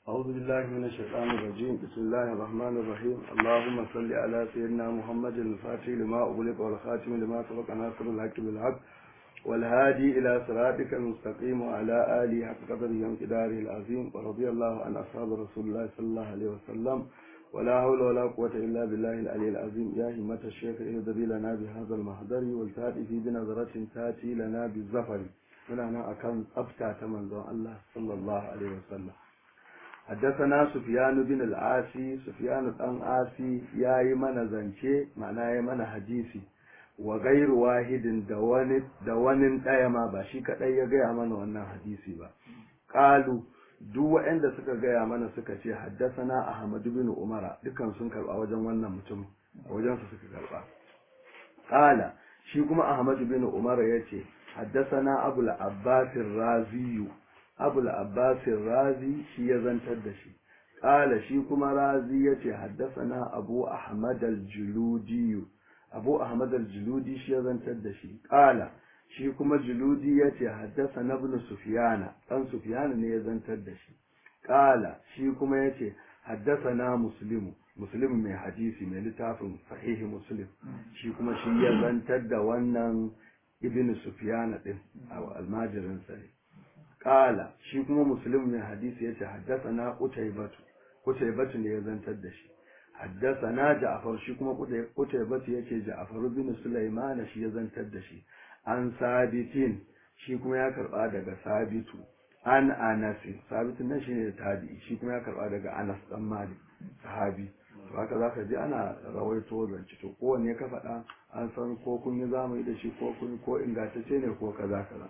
أعوذ بالله من الشيطان الرجيم بسم الله الرحمن الرحيم اللهم صل على سيدنا محمد الفاتح لما أغلق والخاتم لما سبق ناصر الحق بالحق والهادي إلى صراطك المستقيم وعلى آله حق قدره وامتداره العظيم ورضي الله عن أصحاب رسول الله صلى الله عليه وسلم ولا حول ولا قوة إلا بالله العلي العظيم يا همة الشيخ اهدري لنا بهذا المحضر والتاتي في بنظرة تاتي لنا بالزفر من أنا أكان أبتع من الله صلى الله عليه وسلم حدثنا سفيان بن العاصي سفيان بن عاصي ياي mana zance ma'ana yayi mana hadisi wa gairu wahidin da wani da wani daya ma ba shi kadai ya gaya mana wannan hadisi ba qalu duk waɗanda suka gaya mana suka ce haddasana ahmad bin umara dukan sun karba wajen wannan mutum a wajen su suka karba qala shi kuma ahmad bin umara yace haddasana abul abbas raziyu abul abbasin razi shi ya zantar da shi ƙala shi kuma razi ya ce haddasana abu ahmad al-juludiyu abu ahmad al-juludi shi ya zantar da shi ƙala shi kuma juludi ya ce haddasana ibn sufyana ɗan sufyana ne ya zantar da shi ƙala shi kuma ya ce haddasana muslimu muslim mai hadisi mai littafin sahihi muslim shi kuma shi ya zantar da wannan ibn sufyana ɗin a almajirinsa ne Ƙala shi kuma muslim mai hadisi yace haddathana qutaybatu qutaybatu ne ya zantar da shi haddathana ja'far shi kuma qutaybatu yace ja'far bin sulaiman shi ya zantar da shi an sabitin shi kuma ya karba daga sabitu an anas sabitin nan shine tabi'i shi kuma ya karba daga anas dan malik sahabi to haka zaka ji ana rawaito zance to kowanne ka faɗa an san ko kun yi zamani da shi ko kun ko ingantacce ne ko kaza kaza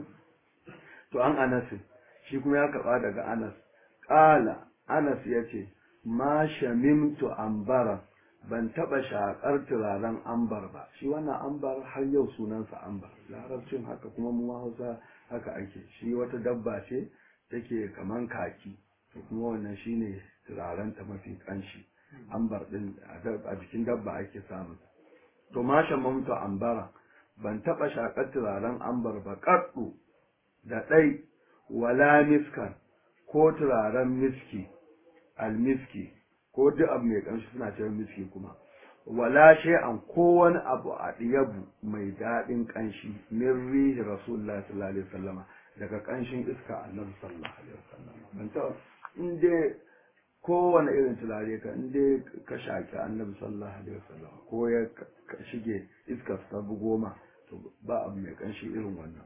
to an anasin shi kuma ya karɓa daga anas ƙala anas ya ce ma shamimtu ambara ban taɓa shaƙar turaren ambar ba shi wannan ambar har yau sunansa ambar larabcin haka kuma mu hausa haka ake shi wata dabba ce take kaman kaki to kuma wannan shine turaren ta mafi ƙanshi ambar ɗin a jikin dabba ake samun to ma shamimtu ambara ban taɓa shaƙar turaren ambar ba ƙaɗu da ɗai wala miskan ko turaren miski almiski ko duk abu mai ƙamshi suna cewa miski kuma wala shay'an ko wani abu a ɗiyabu mai daɗin ƙanshi min rihi rasulullah sallallahu alaihi wasallama daga ƙanshin iska annabi sallallahu alaihi wasallama ban ta in dai kowane irin turare ka in dai ka shaƙi annabi sallallahu alaihi wasallama ko ya shige iska ta goma to ba abu mai ƙanshi irin wannan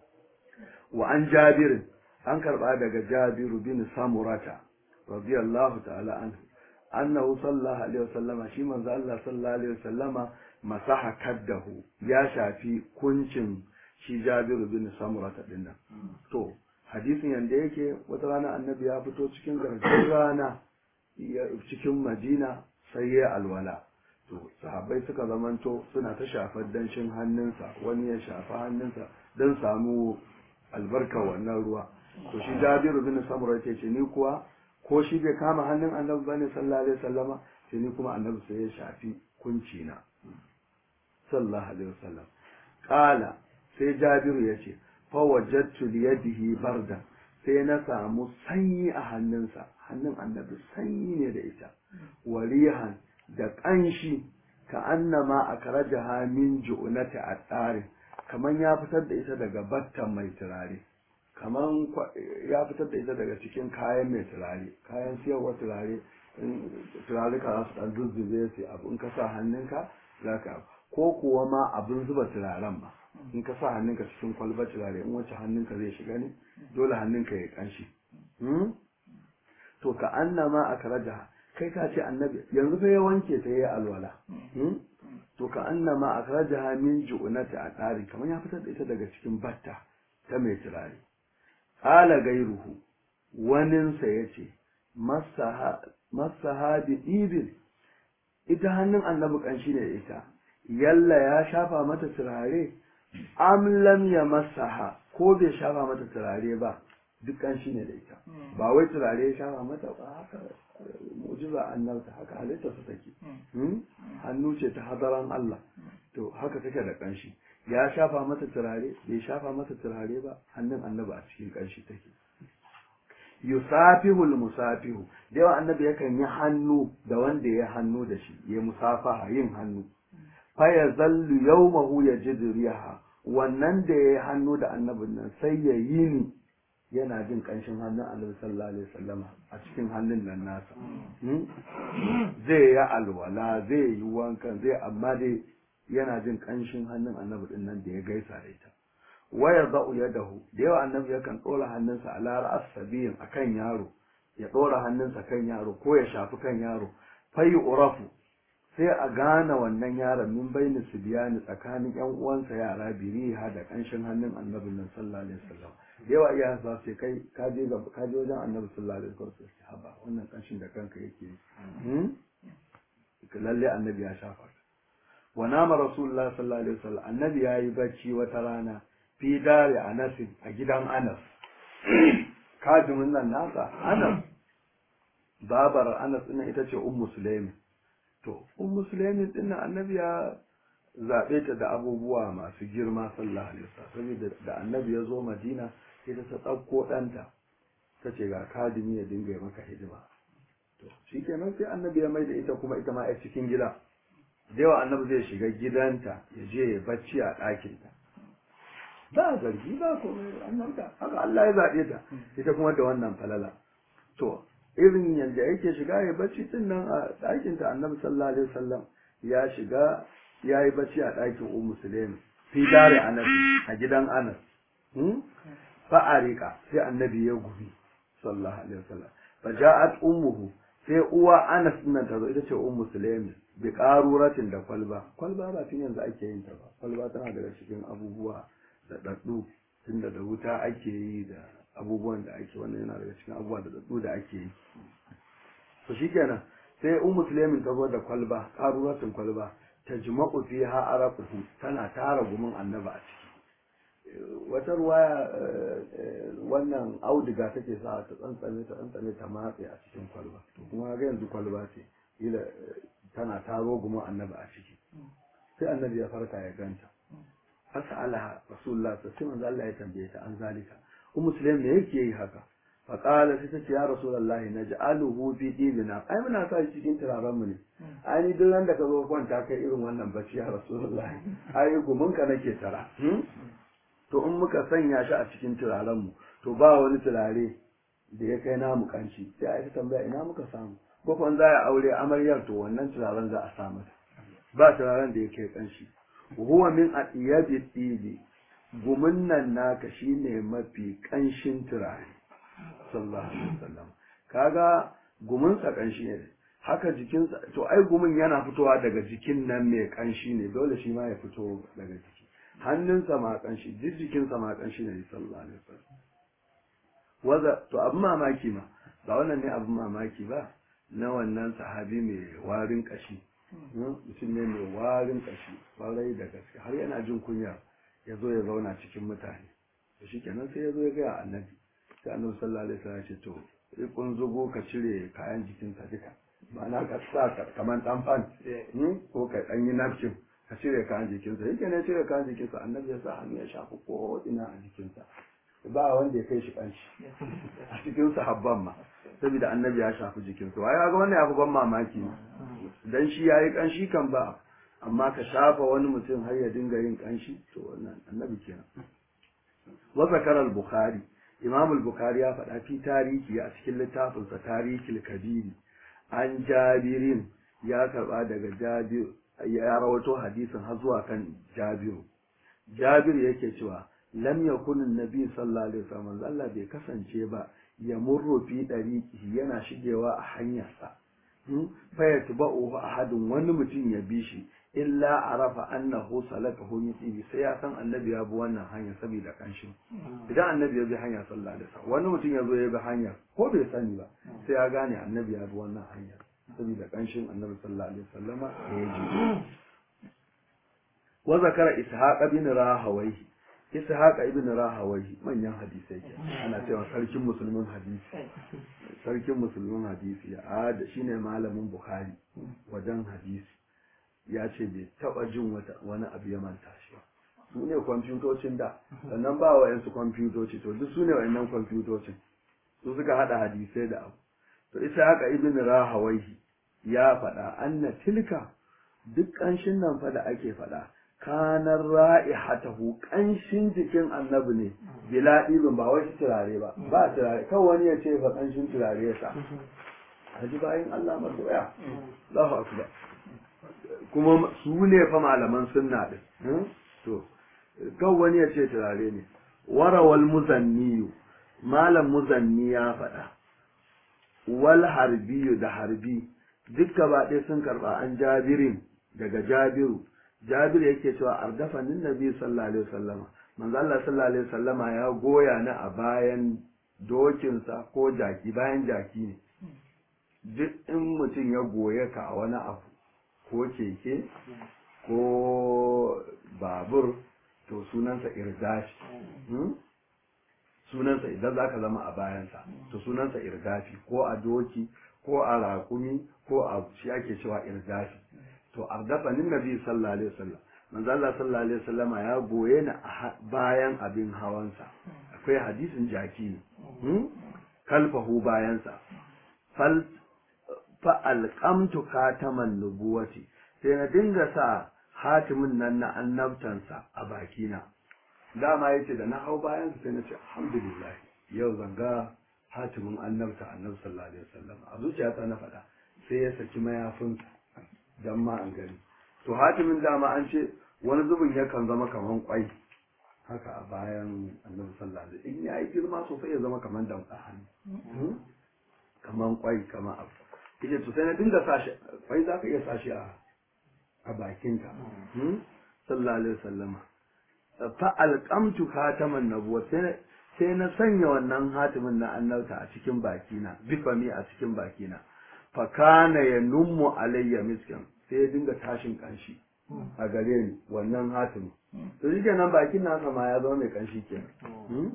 wa an jabirin an karba daga jabiru bin samurata radiyallahu ta'ala anhu annahu sallallahu alaihi wasallama shi manzo Allah sallallahu alaihi wasallama masaha kaddahu ya shafi kuncin shi jabiru bin samurata din nan to hadisin yanda yake wata rana annabi ya fito cikin garjin rana cikin madina sai ya alwala to sahabbai suka zamanto suna ta shafar danshin hannunsa wani ya shafa hannunsa don samu albarka wannan ruwa to shi jabiru bin samura ce ce ni kuwa ko shi bai kama hannun annabi bane sallallahu alaihi wasallama sai ni kuma annabi sai ya shafi kunci na sallallahu alaihi wasallam qala sai jabiru ya ce fa wajadtu li yadihi barda sai na samu sanyi a hannunsa hannun annabi sanyi ne da ita warihan da kanshi ka annama akrajaha min ju'nati at-tarin kaman ya fitar da ita daga battan mai turare kaman ya fitar da ita daga cikin kayan mai turare kayan siyarwa turare turare ka su dan zuzzube su abu in ka sa hannunka za ka ko kuwa ma abin zuba turaren ba in ka sa hannunka cikin kwalbar turare in wacce hannunka zai shiga ne dole hannunka ya kanshi to ka annama a karaja kai ka ce annabi yanzu fa ya wanke ta yi alwala to ka annama akhrajaha min ju'nati atari kamar ya fitar da ita daga cikin batta ta mai turare qala gairuhu wanin sa yace masaha masaha bi ibin ita hannun annabi kanshi ne ita yalla ya shafa mata turare am lam masaha ko bai shafa mata turare ba duk kanshi ne da ita ba wai turare ya shafa mata ba haka mu'jiza annabta haka halitta su take hannu ce ta hadaran Allah to haka take da kanshi ya shafa mata turare bai shafa mata turare ba hannun annabi a cikin kanshi take yusafihul musafihu da yawa annabi yakan yi hannu da wanda ya hannu da shi ya musafaha yin hannu fa ya zallu yawmahu yajidu riha wannan da ya yi hannu da annabin nan sai ya yi ni yana jin kanshin hannun annabi sallallahu alaihi wasallama a cikin hannun nan nasa zai yi alwala zai yi wankan zai amma dai yana jin kanshin hannun annabi din nan da ya gaisa da ita waya za'u yadahu da yawa annabi yakan ɗora hannunsa a lara asabiyin a kan yaro ya ɗora hannunsa kan yaro ko ya shafi kan yaro fayi urafu sai a gane wannan yaron min baini su biyani tsakanin yan uwansa yara biriha da kanshin hannun annabi nan sallallahu alaihi wasallam da yawa iya sa sai kai ka je ga ka je wajen annabi sallallahu alaihi wasallam sai haba wannan kanshin da kanka yake yi lalle annabi ya shafa wa nama rasulullah sallallahu alaihi wasallam annabi yayi bacci wata rana fi dare Anas a gidan Anas kajimin nan nasa Anas babar Anas din ita ce ummu Sulaimi to ummu Sulaimi din nan annabi ya zabe ta da abubuwa masu girma sallallahu alaihi wasallam saboda da annabi ya zo Madina sai ta dauko danta ta ce ga kadimi ya dinga maka hidima to shikenan sai annabi ya mai da ita kuma ita ma a cikin gida da yawa annabi zai shiga gidanta ya je ya bacci a ɗakinta ba zargi ba komai annabta haka Allah ya zaɓe ta ita kuma da wannan falala to irin yadda yake shiga ya bacci din nan a ɗakin ta annabi sallallahu alaihi wasallam ya shiga ya yi bacci a ɗakin ummu sulaimi fi dare anas a gidan anas fa arika sai annabi ya gubi sallallahu alaihi wasallam fa ja'at ummuhu sai uwa anas din nan ta zo ita ce ummu sulaimi bi qaruratin da kwalba kwalba ba tun yanzu ake yin ta ba kwalba tana daga cikin abubuwa da ɗaɗɗu tunda da wuta ake yi da abubuwan da ake wannan yana daga cikin abubuwa da ɗaɗɗu da ake yi to shikenan sai ummu sulaimin ta zo da kwalba ƙaruratin kwalba ta jima'u fiha arafuhu tana tara gumin annaba a ciki wata ruwaya wannan auduga take sa ta tsantsame ta tsantsame ta matse a cikin kwalba to kuma ga yanzu kwalba ce ila tana taro gumin annaba a ciki sai annabi ya farka ya ganta fasalaha rasulullah sai manzo Allah ya tambaye ta an zalika ummu sulaim me yake yi haka fa qala sai tace ya rasulullahi naj'aluhu fi dinina ai muna sa shi cikin turaren mu ne ai ni duk ran da ka zo kwanta kai irin wannan bacci ya rasulullahi ai gumin ka nake tara to in muka sanya shi a cikin turaren mu to ba wani turare da ya kai namu kanci sai ai tambaya ina muka samu ko kun za a aure amaryar to wannan turaren za a sa mata ba turaren da ya kai kanshi huwa min atiyabi tibi gumin nan naka shine mafi kanshin turare sallallahu alaihi wasallam kaga gumin sa kanshi ne haka jikinsa to ai gumin yana fitowa daga jikin nan mai kanshi ne dole shi ma ya fito daga jiki hannunsa ma kanshi duk jikinsa ma kanshi ne sallallahu alaihi wasallam waza to abin mamaki ma ba wannan ne abin mamaki ba na wannan sahabi mai warin kashi mutum ne mai warin kashi kwarai da gaske har yana jin kunya ya zo ya zauna cikin mutane to shi kenan sai ya zo ya gaya annabi sai annabi sallallahu alaihi wasallam ya ce to sai kun zugo ka cire kayan jikinsa duka ma'ana ka sa kamar dan fan ko ka dan yi napkin ka cire kayan jikinsa yake ne cire kayan jikinsa annabi ya sa hannu ya shafi ko ina a jikinsa ba wanda ya kai shi kanshi a cikin sahabban ma saboda annabi ya shafi jikinsa wai ga wannan ya fi ban mamaki dan shi yayi kanshi kan ba amma ka shafa wani mutum har ya dinga yin kanshi to wannan annabi kenan wa zakara al-bukhari imam al-bukhari ya faɗa fi tarihi a cikin littafinsa tarihil kabiri an jabirin ya karba daga jabir ya rawato hadisin har zuwa kan jabiru jabir yake cewa lam yakun annabi sallallahu alaihi wasallam Allah bai kasance ba ya murru fi dariqihi yana shigewa a hanyarsa fa yatba'uhu ahadun wani mutum ya bi shi illa arafa annahu salakahu mithli sai ya san annabi ya bi wannan hanya saboda kanshin idan annabi ya bi hanya sallallahu alaihi wasallam wani mutum ya zo ya bi hanya ko bai sani ba sai ya gane annabi ya bi wannan hanya saboda kanshin annabi sallallahu alaihi wasallama da ya ji wa zakara ishaq bin rahawayhi ishaq ibn rahawayhi manyan hadisai ke ana cewa sarkin musulmin hadisi sarkin musulmin hadisi a da shine malamin bukhari wajen hadisi ya ce bai taba jin wani abu ya manta shi su ne kwamfutocin da sannan ba wa yansu kwamfutoci to duk su ne wa'annan kwamfutocin su suka hada hadisai da abu to isa haka ibn rahawaihi ya faɗa anna tilka duk ƙanshin nan fa da ake faɗa kanar ra'ihatahu ƙanshin jikin annabi ne bila ɗibin ba wai turare ba ba turare kawai wani ya ce fa ƙanshin turare ya sa haji bayan Allah masoya Allahu akbar kuma su ne fa malaman sunna din to kawai wani ya ce turare ne warawal muzanniyu malam muzanni ya faɗa wal harbiyu da harbi duk gaba ɗaya sun karɓa an jabirin daga jabiru jabiru yake cewa ardafanin nabi sallallahu alaihi wasallama manzo Allah sallallahu alaihi wasallama ya goya ni a bayan dokinsa ko jaki bayan jaki ne duk in mutum ya goye ka a wani abu ko keke ko babur to sunansa irdafi sunansa idan za ka zama a bayansa to sunansa irdafi ko a doki ko a raƙumi ko a shi ake cewa irdafi to ardafanin nabi sallallahu alaihi wasallam manzo Allah sallallahu alaihi wasallama ya goye ni a bayan abin hawansa akwai hadisin jaki ne kalfahu bayansa fal fa alqamtu kataman nubuwati sai na dinga sa hatimin nan na annabtansa a bakina dama yace da na hau bayan sai na ce alhamdulillah yau zanga hatimin annabta annabi sallallahu alaihi wasallam a zuciyata na faɗa sai ya saki mayafinsa dan ma an gani to hatimin dama an ce wani zubin yakan zama kaman kwai haka a bayan annabi sallallahu alaihi in yayi girma sosai ya zama kaman damtsa hannu kaman kwai kaman abu kike to sai na dinga sashi kwai za ka iya sashi a a bakinka sallallahu alaihi wasallama fa alqamtu khataman nabuwa sai sai na sanya wannan hatimin na annabta a cikin bakina bifami a cikin bakina fa kana yanummu alayya miskin sai ya dinga tashin kanshi a gare ni wannan hatimin to shi kenan bakin nasa ma ya zama mai kanshi kenan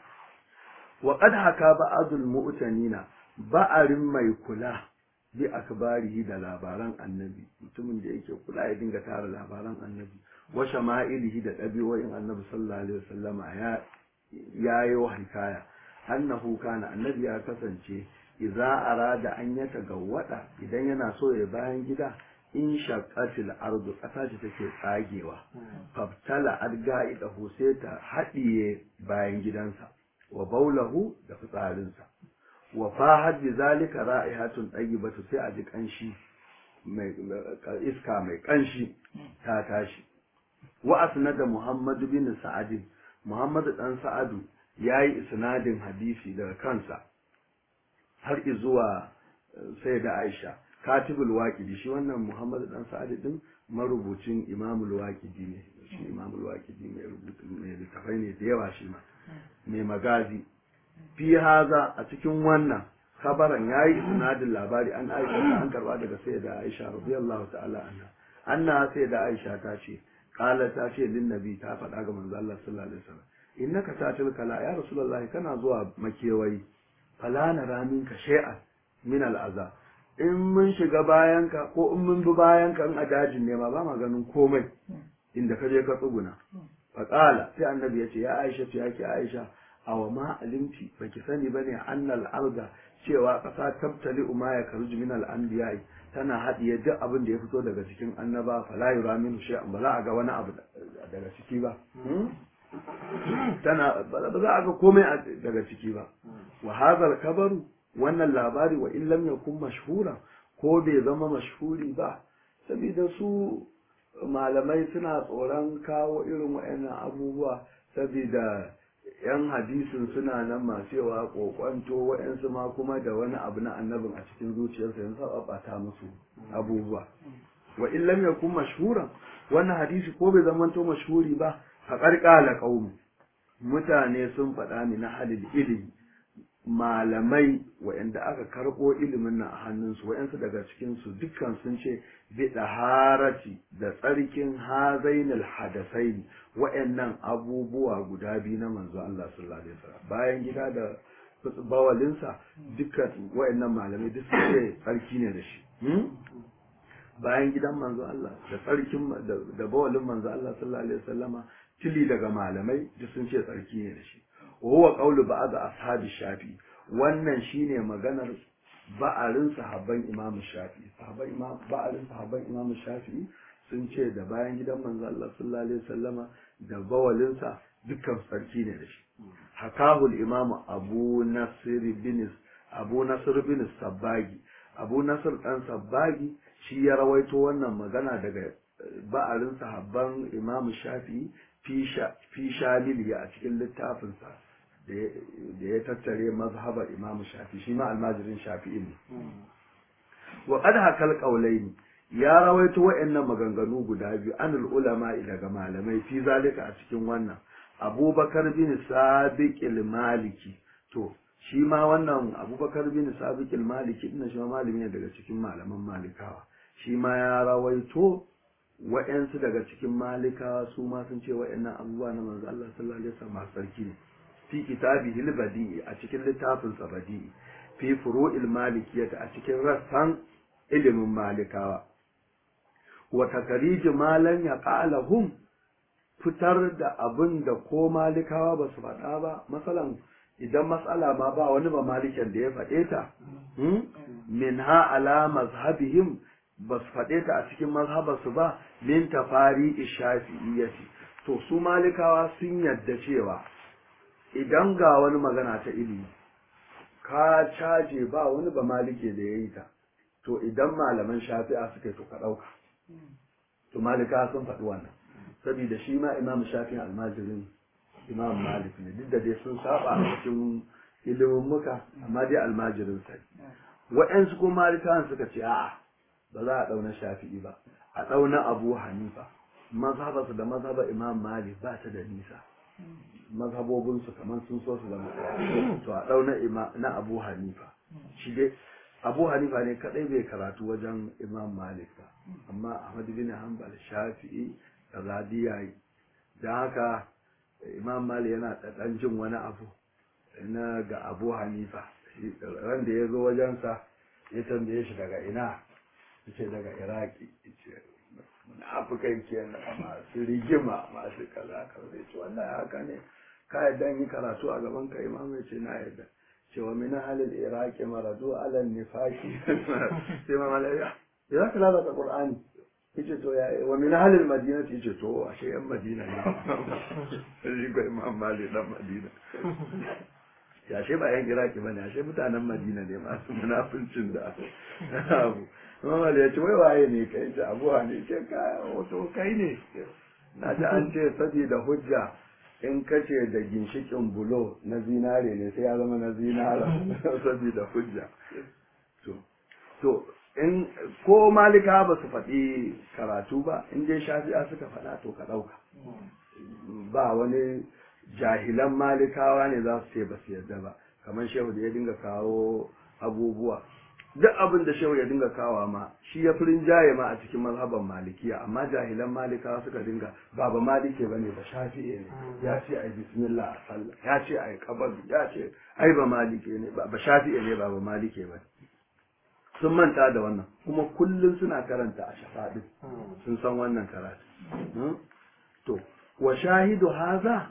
wa qad haka ba'dul mu'tanina ba'arin mai kula bi akbarihi da labaran annabi mutumin da yake kula ya dinga tara labaran annabi wa shama'ilihi da ɗabi'o'in annabi sallallahu alaihi wasallama ya yayi wa hikaya annahu kana annabi ya kasance idza arada an yata gawwada idan yana so ya bayan gida in shaqqatil ardu kasa ce take tsagewa faftala adga'idahu sai ta haɗiye bayan gidansa wa baulahu da fitsarinsa wa fahad bi zalika ra'ihatun tayyibatu sai a ji kanshi mai iska mai kanshi ta tashi wa asnada muhammad bin sa'ad muhammad dan sa'adu yayi isnadin hadisi daga kansa har zuwa sai da aisha katibul waqidi shi wannan muhammad dan sa'ad din marubucin imamul waqidi ne shi imamul waqidi mai rubutu mai littafai ne da yawa shi ma mai magazi fi haza a cikin wannan kabaran yayi isnadin labari an aisha an karba daga sayyida aisha radiyallahu ta'ala anha anna sayyida aisha ta ce qala ta ce lin nabi ta faɗa ga manzo Allah sallallahu alaihi wasallam innaka tatil kala ya rasulullahi kana zuwa makewayi fala nara minka shay'an min al'aza in mun shiga bayanka ko in mun bi bayanka in a dajin ne ma ba ma ganin komai inda ka je ka tsuguna faqala sai annabi ya ce ya aisha ya ki aisha awa ma alimti baki sani bane annal arda cewa kasa tabtali ma ya karuju min al anbiya'i tana hadiye duk abin da ya fito daga cikin annaba fala yura min shay'an ba za a ga wani abu daga ciki ba tana ba za a ga komai daga ciki ba wa hadha kabaru wannan labari wa in lam yakun mashhura ko bai zama mashhuri ba saboda su malamai suna tsoron kawo irin waɗannan abubuwa saboda yan hadisin suna nan masu yawa kokwanto waɗansu ma kuma da wani abu na annabin a cikin zuciyarsa yanzu sa musu abubuwa wa in lam yakun mashhuran wannan hadisi ko bai zamanto mashhuri ba fa qarqala qaum mutane sun faɗa ni na halil ilimi malamai waɗanda aka karɓo ilimin nan a hannunsu waɗansu daga cikinsu dukkan sun ce bi harati da tsarkin hazainul hadasaini waɗannan abubuwa guda biyu na manzo Allah sallallahu alaihi wasallam bayan gida da bawalinsa dukkan waɗannan malamai duk sun ce tsarki ne da shi bayan gidan manzo Allah da tsarkin da bawalin manzo Allah sallallahu alaihi wasallama tili daga malamai duk sun ce tsarki ne da shi وهو قول بعض أصحاب الشافعي wannan shine maganar ba'arin sahabban Imam Shafi'i sahabban Imam ba'arin sahabban Imam Shafi'i sun ce da bayan gidan manzo Allah sallallahu alaihi wasallama da bawalinsa dukkan sarki ne da shi hakahul imam Abu Nasir bin Abu Nasir bin Sabbagi Abu Nasir dan Sabbagi shi ya rawaito wannan magana daga ba'arin sahabban Imam Shafi'i fi shalili a cikin littafinsa da ya tattare mazhabar Imam Shafi'i shi ma almajirin Shafi'i ne wa qad hakal qawlaini ya rawaito wa'annan maganganu guda biyu anul ulama daga malamai fi zalika a cikin wannan abubakar bin sabiq maliki to shi ma wannan abubakar bin sabiq maliki ina shi ma malami ne daga cikin malaman malikawa shi ma ya rawaito wa'yansu daga cikin malikawa su ma sun ce wa'yannan abubuwa na manzo Allah sallallahu alaihi wasallam sarki ne fi kitabihi al-badi'i a cikin littafin sa badi'i fi furu'il malikiyyah a cikin rassan ilimin malikawa wa takariji malan ya qalahum fitar da abin da ko malikawa ba su faɗa ba masalan idan matsala ma ba wani ba malikin da ya faɗe ta min ha ala mazhabihim ba su faɗe ta a cikin mazhabarsu ba min tafari ishafi'iyyati to su malikawa sun yadda cewa idan ga wani magana ta ilimi ka caje ba wani ba malike da ya yi ta to idan malaman shafi'a suka yi to ka ɗauka to malika sun faɗi wannan saboda shi ma imam shafi'in almajirin imam malik ne duk da dai sun saba a cikin ilimin muka amma dai almajirin sai waɗansu kuma malikawan suka ce a'a ba za a ɗauna shafi'i ba a ɗauna abu hanifa mazhabarsu da mazhabar imam malik ba ta da nisa mazhabobinsu kamar sun so su zama ɗaya to a ɗauna na abu hanifa shi dai abu hanifa ne kaɗai bai karatu wajen imam malik ba amma ahmad bin hanbal shafi'i da radiya yi don haka imam malik yana ɗan jin wani abu na ga abu hanifa ran da ya zo wajensa ya tambaye shi daga ina ce daga iraki ce munafukai kenan masu rigima masu kaza kaza ce wannan haka ne ka yadda yi karatu a gaban ka imam ya ce na yadda ce wa min halil iraki maradu ala nifaki sai ma malaya ya za ka lalata qur'ani yace to ya wa min halil madina yace to ashe yan madina ne shi ko imam malik dan madina ya ashe ba yan iraki bane ashe mutanen madina ne masu munafincin da abu Muhammad ya ce wai waye ne kai ce abu ne ce ka wato kai ne na ji an ce saboda hujja in kace da ginshikin bulo na zinare ne sai ya zama na zinara saboda hujja to to in ko malika ba su faɗi karatu ba in dai shafi'a suka faɗa to ka ɗauka ba wani jahilan malikawa ne za su ce ba su yarda ba kamar shehu da ya dinga kawo abubuwa duk abin da shehu ya dinga kawa ma shi ya fi rinjaye ma a cikin mazhaban malikiya amma jahilan malikawa suka dinga ba ba malike bane ba shafi'e ne ya ce ai bismillah a sallah ya ce ai kabar ya ce ai ba malike ne ba ba shafi'e ne ba ba malike ba sun manta da wannan kuma kullum suna karanta a shafaɗi sun san wannan karatu to wa shahidu haza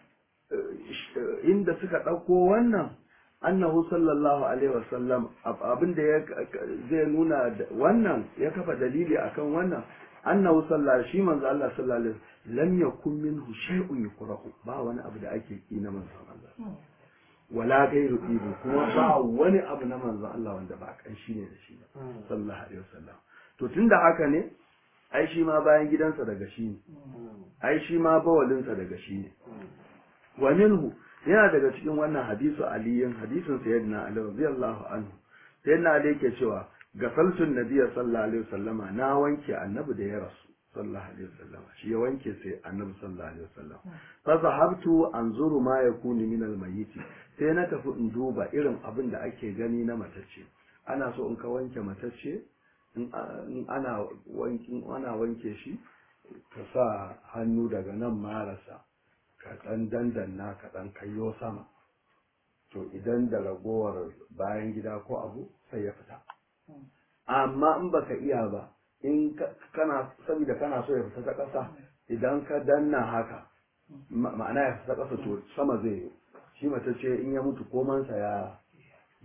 inda suka ɗauko wannan annahu sallallahu alaihi wasallam abinda ya zai nuna wannan ya kafa dalili akan wannan annahu sallallahu shi manzo Allah sallallahu alaihi lam yakun minhu shay'un yukrahu ba wani abu da ake ki na manzo Allah wala gairu ibu kuma ba wani abu na manzo Allah wanda ba kan shi ne da shi ba sallallahu alaihi wasallam to tunda haka ne ai shi ma bayan gidansa daga shi ne ai shi ma bawalinsa daga shi ne wa minhu yana daga cikin wannan hadisu aliyin hadisin sayyidina ali radiyallahu anhu sayyidina ali yake cewa gasaltun nabiyyi sallallahu alaihi wasallama na wanke annabi da ya rasu sallallahu alaihi wasallama shi ya wanke sai annabi sallallahu alaihi wasallam fa zahabtu anzuru ma yakunu min almayyit sai na tafi in duba irin abin da ake gani na matacce ana so in ka wanke matacce in ana wanke ana wanke shi ka sa hannu daga nan marasa ka ɗan dandanna ka ɗan kayyo sama to idan da ragowar bayan gida ko abu sai ya fita amma in baka iya ba in kana saboda kana so ya fita ta ƙasa idan ka danna haka ma'ana ya fita ƙasa to sama zai yi shi mace ce in ya mutu komansa ya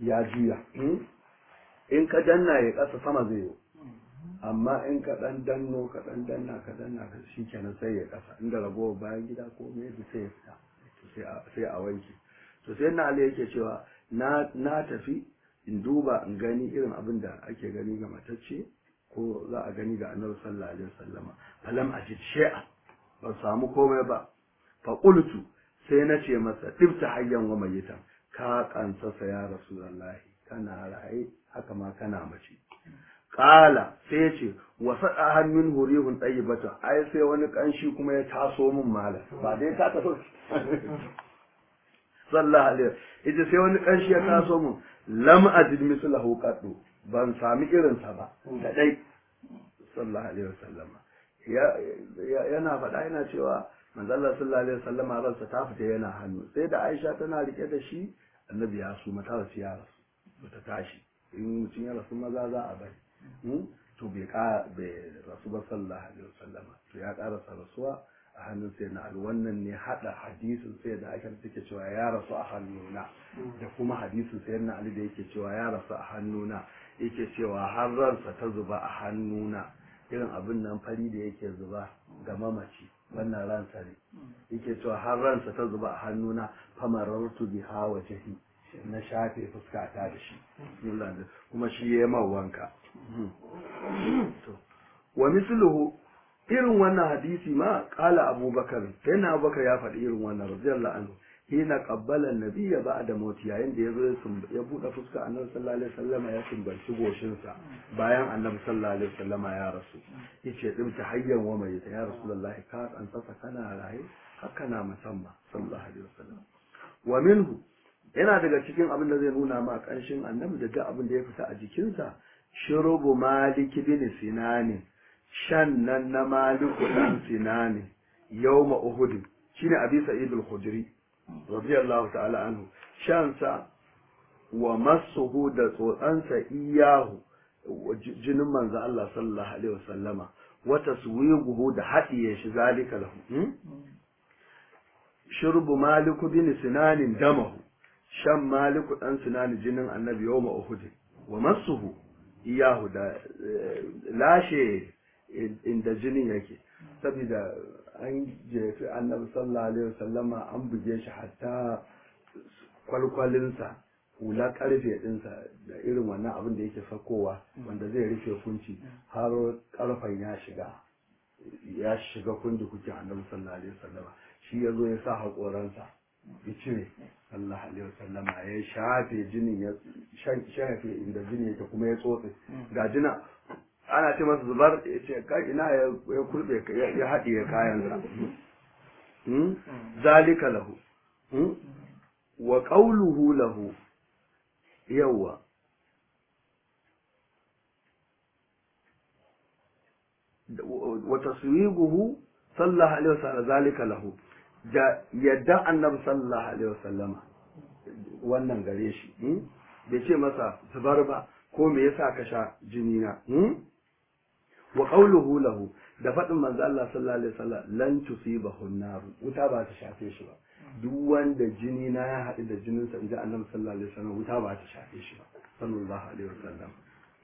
ya juya in ka danna ya ƙasa sama zai yi amma in ka ɗan danno ka ɗan danna ka danna ka shi kenan sai ya ƙasa inda ragowar bayan gida ko me da sai ya fita sai a wanke to sai na ali yake cewa na tafi in duba in gani irin abin da ake gani ga matacce ko za a gani ga annabi sallallahu alaihi wasallama falam ajid shay'a ban samu komai ba fa qultu sai na ce masa tifta hayyan wa mayitan ka kansasa ya rasulullahi kana raye haka ma kana mace Ƙala sai ce wa sada hannun hurihun bata ai sai wani kanshi kuma ya taso min malam ba dai ka taso sallallahu alaihi ita sai wani kanshi ya taso min lam ajid mislahu qaddu ban sami irin sa ba da dai sallallahu alaihi wasallama yana faɗa yana cewa manzo Allah sallallahu alaihi wasallama ransa ta fita yana hannu sai da Aisha tana rike da shi annabi ya su mata rasu ya rasu bata tashi in mutum ya rasu maza za a bari to bai ka bai rasu ba sallallahu alaihi wasallam to ya karasa rasuwa a hannun sai na wannan ne hada hadisin sai da aka take cewa ya rasu a hannuna da kuma hadisin sai na ali da yake cewa ya rasu a hannuna yake cewa har ransa ta zuba a hannuna irin abin nan fari da yake zuba ga mamaci wannan ransa ne yake cewa har ransa ta zuba a hannuna famarartu biha wajhi na shafe fuskata da shi kuma shi ya yi wanka wa misluhu irin wannan hadisi ma kala abubakar sai na abubakar ya faɗi irin wannan radiyallahu anhu hina qabbala an-nabiyya ba'da mauti yayin da yazo ya buɗe fuska annabi sallallahu alaihi wasallama ya sumbanci goshin sa bayan annabi sallallahu alaihi wasallama ya rasu yace din ta hayyan wa mai ya rasulullahi ka an sasa kana raye haka na musamman sallallahu alaihi wasallam wa minhu yana daga cikin abin da zai nuna ma ƙanshin annabi da duk abin da ya fita a jikinsa shurubu maliki bin sinani shan nan na maliku dan sinani yawma uhud shine abi sa'id al-khudri radiyallahu ta'ala anhu shan sa wa masuhu da tsotsansa iyahu jinin manzo Allah sallallahu alaihi wasallama wa taswiguhu da hadiye shi zalika lahu shurbu maliku bin sinanin damahu shan maliku dan sinani jinin annabi yawma uhud wa masuhu iyahu da lashe inda jinin yake saboda an jefi annabi sallallahu alaihi wasallama an buge shi hatta kwalkwalinsa hula karfe dinsa da irin wannan abin da yake sakowa wanda zai rufe kunci har karfen ya shiga ya shiga kundi kuke annabi sallallahu alaihi wasallama shi ya zo ya sa haƙoransa ya cire sallallahu alaihi wasallam ya shafe jinin ya shafe inda jini yake kuma ya tsotse ga jina ana ce masa zubar ya ce kai ina ya kurbe ya haɗiye kayansa zalika lahu wa qawluhu lahu yawa wa taswiguhu sallallahu alaihi wasallam zalika lahu da yadda annabi sallallahu alaihi wasallama wannan gare shi bai ce masa zubar ba ko me yasa ka sha jini na wa qawluhu lahu da faɗin manzo Allah sallallahu alaihi wasallam lan tusibahu nar wuta ba ta shafe shi ba duk wanda jini na ya haɗu da jinin sa inda annabi sallallahu alaihi wasallam wuta ba ta shafe shi ba sallallahu alaihi wasallam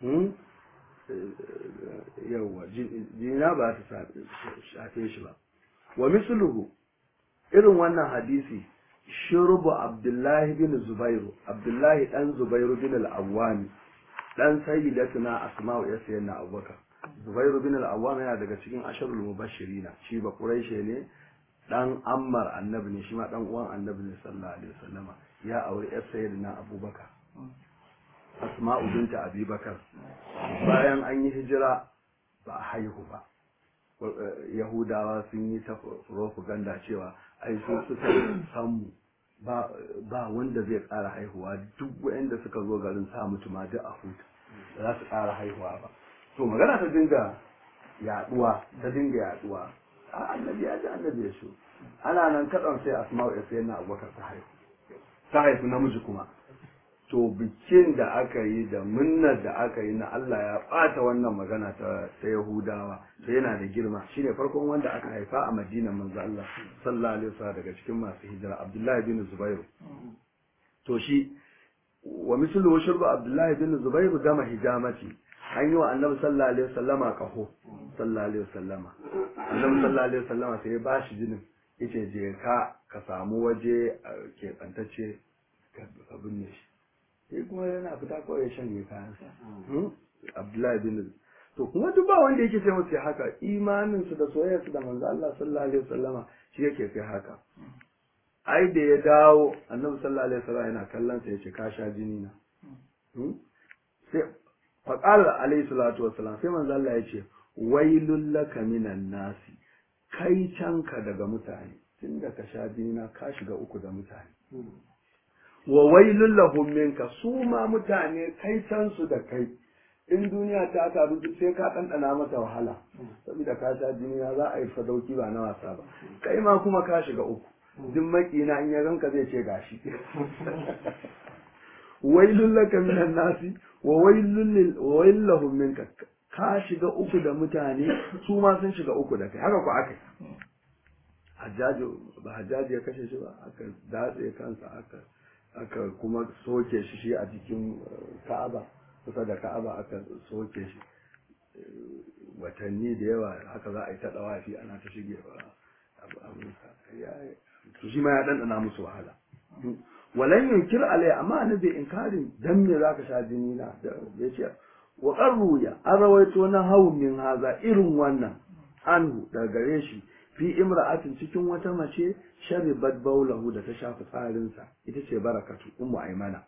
yawa jini na ba ta shafe shi ba wa misluhu irin wannan hadisi shurbu abdullahi bin zubairu abdullahi dan zubairu bin al-awwami dan sayyidatuna asma'u ya sayyidina abubakar zubairu bin al-awwami yana daga cikin asharul mubashirina shi ba quraishi ne dan ammar annabi ne shi ma dan uwan annabi ne sallallahu alaihi wasallama ya aure yar sayyidina abubakar asma'u binta abubakar bayan an yi hijira ba a haihu ba yahudawa sun yi ta propaganda cewa ai su suka samu ba ba wanda zai ƙara haihuwa duk wanda suka zo garin sa mutu ma duk a huta ba za su ƙara haihuwa ba to magana ta dinga yaduwa ta dinga yaduwa a annabi ya ji annabi ya so ana nan kaɗan sai asma'u ya sai na abubakar ta haihu ta haifu namiji kuma to bikin da aka yi da munnar da aka yi na Allah ya ɓata wannan magana ta ta Yahudawa to yana da girma shine farkon wanda aka haifa a Madina manzo Allah sallallahu alaihi wasallam daga cikin masu hijira Abdullahi bin Zubairu to shi wa mislu shurbu abdullahi bin zubair gama hijamati an yi wa annabi sallallahu alaihi wasallama kaho sallallahu alaihi wasallama annabi sallallahu alaihi wasallama sai ya bashi jinin yace je ka ka samu waje ke bantacce ka binne shi sai kuma yana fita kawai ya shanye kayansa abdullahi bin to kuma duk ba wanda yake sai musu haka imanin su da soyayyar su da manzo Allah sallallahu alaihi wasallama shi yake kai haka ai da ya dawo annabi sallallahu alaihi wasallam yana kallon sa yace ka sha jini na sai fa qala alaihi salatu wassalam sai manzo Allah yace wailul laka minan nasi kai canka daga mutane tunda ka sha jini na ka shiga uku da mutane wa wailul lahum minka su ma mutane kai can su da kai in duniya ta taru duk sai ka ɗanɗana mata wahala saboda ka sha jini na za a yi sadauki ba na wasa ba kai ma kuma ka shiga uku duk makina in ya ganka zai ce gashi wailul laka minan nasi wa wailul wa wailul minka ka shiga uku da mutane su ma sun shiga uku da kai haka ku aka hajjaji ba hajjaji ya kashe shi ba aka datse kansa aka aka kuma soke shi shi a jikin ka'aba kusa da ka'aba aka soke shi watanni da yawa haka za a yi ta dawafi ana ta shige ba to shi ma ya ɗanɗana musu wahala walan yunkir alai amma ni bai inkarin dan me zaka sha jini na da yace wa qarruya an rawaito na hawun min haza irin wannan anhu daga gare shi fi imra'atin cikin wata mace sharibat baulahu da ta shafi tsarinsa ita ce barakatu ummu aymana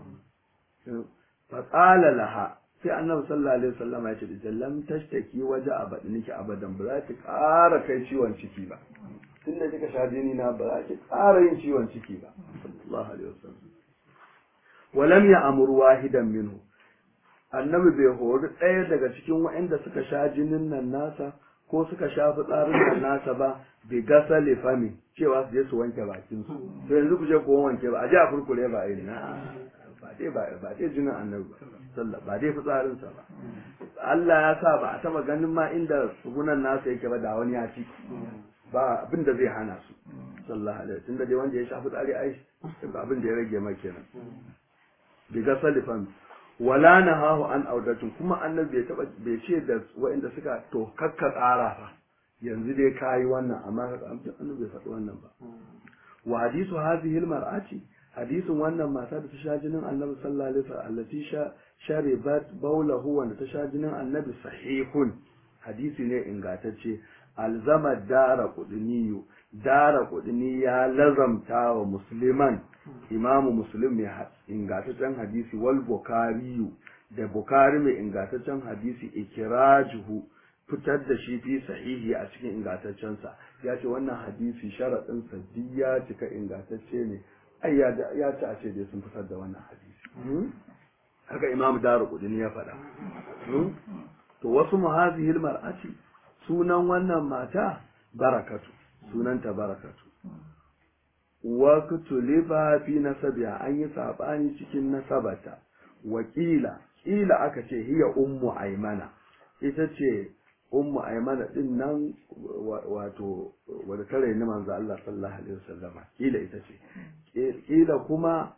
fa qala laha sai annabi sallallahu alaihi wasallam ya ce da lam tashtaki waje abadniki abadan ba za ki ƙara kai ciwon ciki ba tunda kika sha jini na ba za ki ƙara yin ciwon ciki ba sallallahu alaihi wasallam walam ya amuru wahidan minhu annabi bai hori ɗaya daga cikin waɗanda suka sha jinin nan nasa ko suka sha fitsarin nan nasa ba bi gasa fami cewa su je su wanke bakin su to yanzu ku je ku wanke ba a je a furkure ba a yi na ba dai ba ba dai jinin annabi ba sallah ba dai fitsarin sa ba Allah ya sa ba a taba ganin ma inda tsugunan nasa yake ba da wani ya ci ba abin da zai hana su sallallahu alaihi tunda dai wanda ya sha fitsari ai ba abin da ya rage ma kenan bi gasa fami wala nahahu an audatun kuma annabi bai taba bai ce da waɗanda suka to kakka tsara fa yanzu dai kayi wannan amma annabi bai faɗi wannan ba wa hadisu hadhihi almar'ati hadisin wannan mata da ta sha jinin annabi sallallahu alaihi wasallam allati sha sharibat bawlahu wanda ta sha jinin annabi sahihun hadisi ne ingantacce alzama dara kudiniyu dara kudini ya lazamta wa musliman imamu muslim mai ingantaccen hadisi wal bukariyu da bukari mai ingantaccen hadisi ikirajuhu fitar da shi fi sahihi a cikin ingantaccensa ya ce wannan hadisi sharaɗinsa duk ya cika ingantacce ne ai ya ci a ce dai sun fitar da wannan hadisi haka imamu daru kudini ya faɗa to wasu muhazihil mar'ati sunan wannan mata barakatu sunanta barakatu wa kutuliba fi nasabiha an yi sabani cikin nasabata wakila kila aka ce hiya ummu aymana ita ce ummu aymana din nan wato wadda ta raini manzo Allah sallallahu alaihi wasallama kila ita ce kila kuma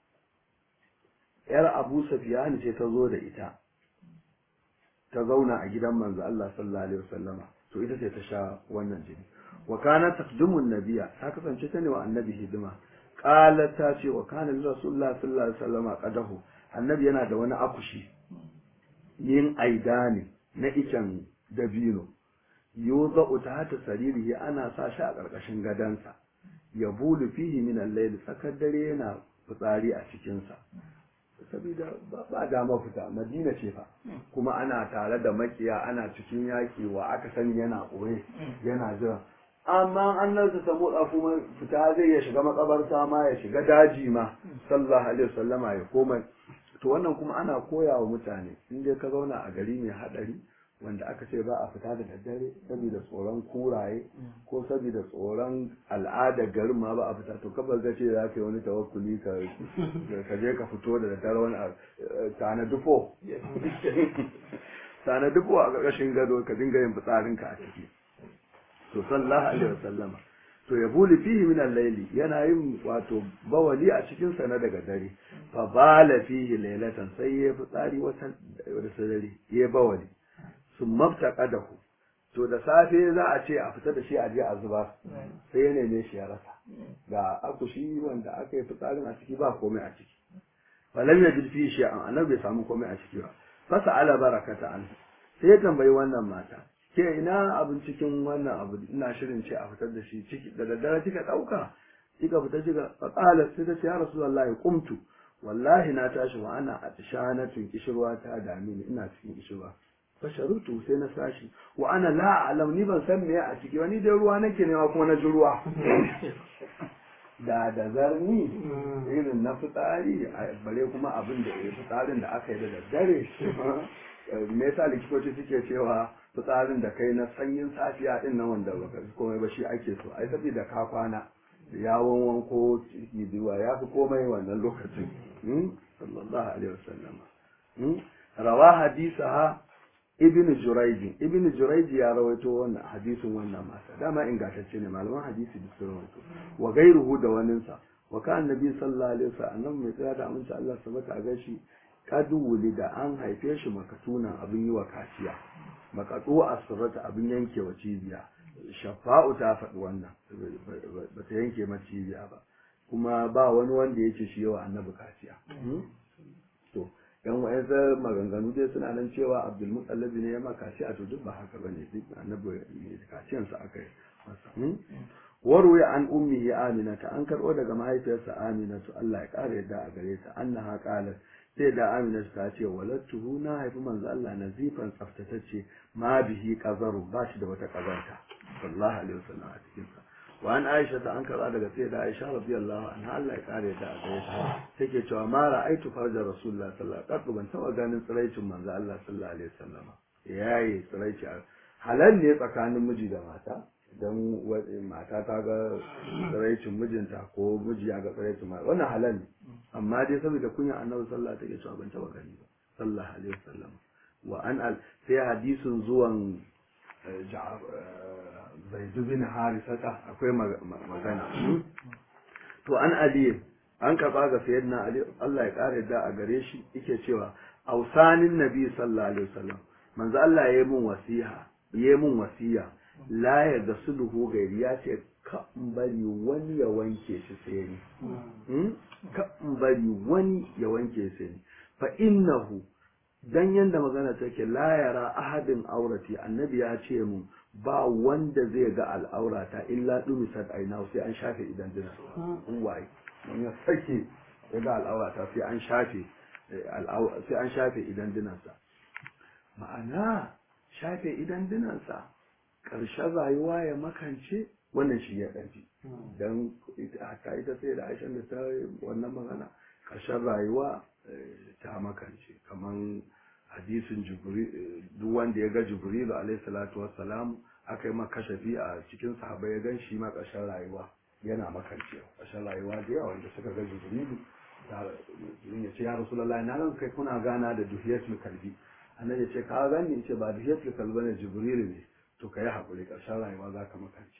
yar Abu Sufyan ce ta zo da ita ta zauna a gidan manzo Allah sallallahu alaihi wasallama to ita ce ta sha wannan jini wa kana taqdimu nabiyya ta kasance ta ne wa annabi hidima qalat ta ce wa kana rasulullah sallallahu alaihi wasallama qadahu annabi yana da wani akushi yin aidani na icen dabino yuza ta saririhi ana sa shi a ƙarƙashin gadansa ya bulu fihi min al-layl tsakar dare yana fitsari a cikinsa saboda ba dama fita madina ce fa kuma ana tare da makiya ana cikin yaki wa aka sani yana ɓoye yana jira amma an nan ta motsa kuma fita zai ya shiga makabarta ma ya shiga daji ma sallallahu alaihi wasallama ya koma to wannan kuma ana koya wa mutane in dai ka zauna a gari mai hadari wanda aka ce ba a fita da daddare saboda tsoron kuraye ko saboda tsoron al'ada garin ma ba a fita to kabar ga ce za ka yi wani tawakkuli ka ka je ka fito da daddare wani tana dufo tana dufo a ƙarƙashin gado ka dinga yin fitsarinka a ciki to sallallahu alaihi wasallama to ya buli fihi min al-layli yana yin wato bawali a cikin sa na daga dare fa bala fihi laylatan sai ya fitsari wata da sadari ya bawali sun maftaqadahu to da safe za a ce a fita da shi a je a zuba sai ya neme shi ya rasa ga akushi wanda aka yi fitsarin a ciki ba komai a ciki falam ya jirfi shi an annabi bai samu komai a ciki ba fasa ala barakata an sai ya tambayi wannan mata ke ina abin cikin wannan abu ina shirin ce a fitar da shi ciki da daddare kika dauka kika fita kika faqala sai ta ce ya rasulullahi qumtu wallahi na tashi wa ana atshanatun kishirwa ta dame ni ina cikin kishirwa fasharutu sai na sashi wa ana la alam ni ban san me a ciki wani dai ruwa nake nema kuma na ji ruwa da da zarni irin na fitsari bare kuma abin da ya fitsarin da aka yi da daddare me yasa likitoci suke cewa fitsarin da kai na sanyin safiya din nan wanda baka komai ba shi ake so ai saboda ka kwana yawon wanko ciki zuwa ya fi komai wannan lokacin sallallahu alaihi wasallam rawa hadisaha ibn jurayj ibn jurayj ya rawaito wannan hadisin wannan mata dama ingantacce ne malaman hadisi da sun rawaito wa gairuhu da waninsa wa kan nabi sallallahu alaihi wasallam mai tsaya da aminci Allah sabata a gashi kadu da an haife shi makatuna abin yi wa kaciya makatu asrata abin yanke wa cibiya shafa'u ta faɗi wannan ba ta yanke ma cibiya ba kuma ba wani wanda ya ce shi yawa annabi kaciya to yan wa'yansa maganganu dai suna nan cewa abdul mutallabi ne ya ma kaciya to duk ba haka bane duk annabi kaciyansa aka yi masa warwaya an ummihi aminata an karɓo daga mahaifiyarsa aminatu Allah ya ƙara yadda a gare ta annaha qalat sai da aminatu ta ce walattuhu na haifi manzo Allah nazifan tsaftatacce ma bihi qazaru ba shi da wata kazanta sallallahu alaihi wasallam a cikin sa wa an aisha ta an karɓa daga sai da aisha radiyallahu anha Allah ya ƙara yadda a gare ta take cewa ma ra'aitu farja rasulullah sallallahu alaihi wasallam ban taɓa ganin tsiraicin manzo Allah sallallahu alaihi wasallam yayi tsiraici halal ne tsakanin miji da mata don mata ta ga tsiraicin mijinta ko miji ya ga tsiraicin mata wannan halal ne amma dai saboda kunya annabi sallallahu alaihi wasallam ban taba gani ba sallallahu alaihi wasallam wa an al sai hadisin zuwan zaid bin harisata akwai magana to an ali an karba ga sayyidina ali Allah ya kare da a gare shi yake cewa ausanin nabi sallallahu alaihi wasallam manzo Allah ya yi mun wasiha ya yi mun wasiya la ya ga sulhu gairi ya ce ka in bari wani ya wanke shi sai ni ka in bari wani ya wanke sai ni fa innahu dan yanda magana take la yara ahadin aurati annabi ya ce mun ba wanda zai ga al'aurata illa dumisat aina sai an shafe idan dina in waye in ya sake ya ga al'aurata sai an shafe sai an shafe idan dinansa ma'ana shafe idan dinansa ƙarshen rayuwa ya makance wannan shi ya ɗafi don haka ita sai da aishan da ta wannan magana ƙarshen rayuwa ta makance kamar hadisin duk wanda ya ga jibrilu alaihi salatu wassalam aka yi ma kashafi a cikin sahabai ya gan shi ma ƙarshen rayuwa yana makance ƙarshen rayuwa da yawa wanda suka ga jibrilu ya ce ya rasulallah na nan kai kuna gana da duhiyatul kalbi annabi ya ce ka gani ce ba duhiyatul kalbi ne jibrilu ne to ka yi haƙuri ƙarshen rayuwa za ka makance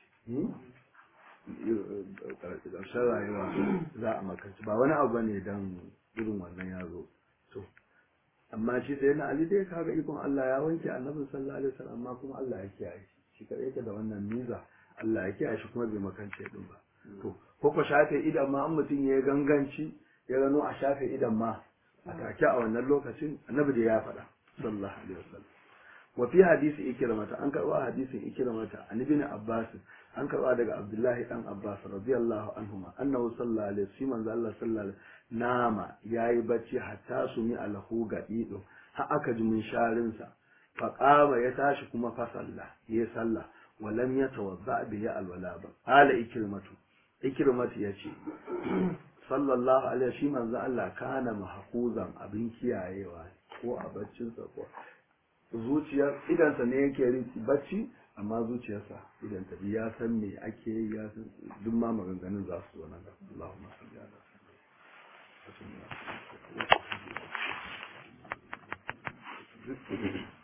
ƙarshen rayuwa za a makance ba wani abu ne don irin wannan ya zo to amma shi sai na ali dai kaga ikon Allah ya wanke annabi sallallahu alaihi wasallam amma kuma Allah ya kiyaye shi shi kadai yake da wannan miza Allah ya kiyaye shi kuma bai makance din ba to ko ko shafe idan ma an mutum ya ganganci ya gano a shafe idan ma a take a wannan lokacin annabi da ya faɗa sallallahu alaihi wasallam وفي حديث إكرمة أنك حديث إكرمة عن ابن عباس أنك daga Abdullahi dan Abbas radiyallahu anhuma annahu sallallahu alaihi wasallam manzo Allah sallallahu alaihi nama yayi bacci hatta su mi alahu gadido har aka ji mun sharin sa fa qama ya tashi kuma fa salla ya salla wa lam yatawadda bi ya alwala ba ala ikrimatu ikrimatu yace sallallahu alaihi shi manzo Allah kana mahfuzan abin kiyayewa ko a baccinsa ko zuciyar idansa ne yake bacci amma zuciyarsa idan ta ya san me ake yi ya san duk ma maganganun za su zo nan da Allahumma salli ala